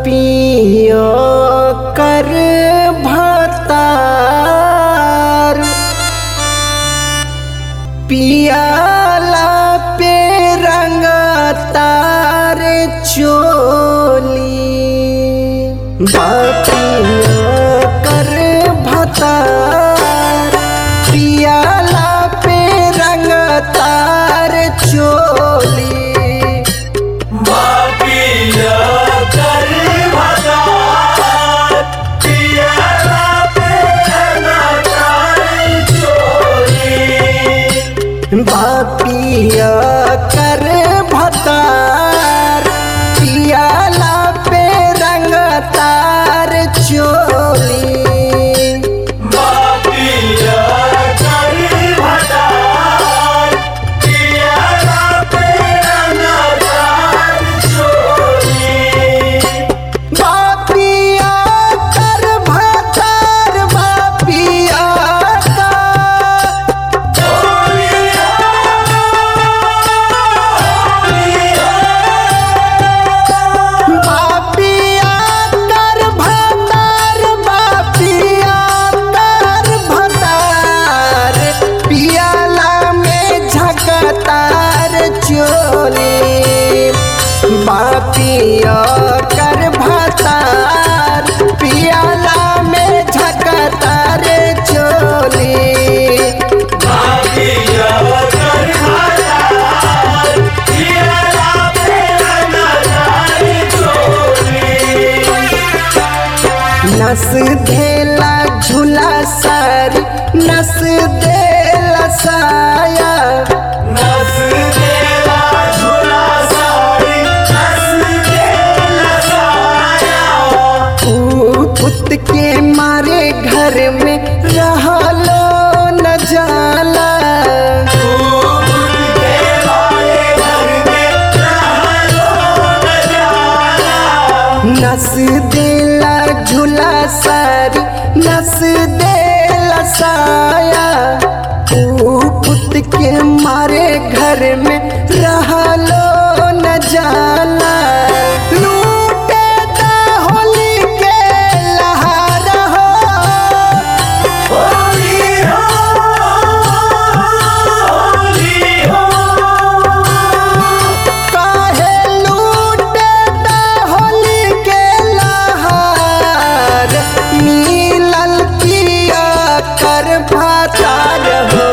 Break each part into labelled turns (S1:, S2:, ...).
S1: पियो कर भतार पियाला पे रंग तार चोली बापिया कर भतार पियाला पे रंग तार चोली
S2: बापिया कर भतार पियाला पे नचाई चोली
S1: बापिया कर भतार पियाला पे रंग तार चोली
S2: बापिया कर भतार पियाला पे नचाई चोली
S1: बापिया कर भतार बापिया का बापिया कर भतार बापिया कर भतार पियाला में झकतार चोली बापिया कर भतार पियाला में झकतार चोली
S2: बापिया कर भतार पियाला पे नचाई चोली
S1: नस धेला झूला सारी नस देला साया
S2: नस देला झूला सारी नस देला साया
S1: पुत के मारे घर में रहलो न जाला नस देला झूला सारी नस देला साया पुत के मारे घर में रहलो न जाला लूटे दा होली के लहार हो काहे लूटे दा होली के लहार मिलल पिया कर भातार हो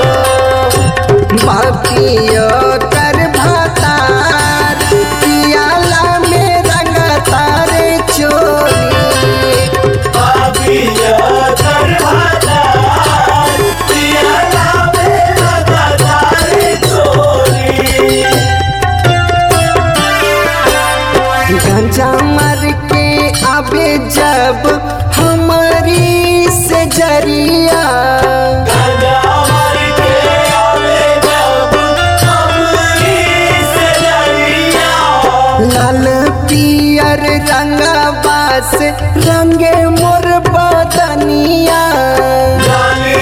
S1: बापिया कर भातार पियाला में रंग तार चोली गंजा मर के आबे जब हमारी से जरिया लाल पियर रंगवा से रंगे मोर बदनिया
S2: लाल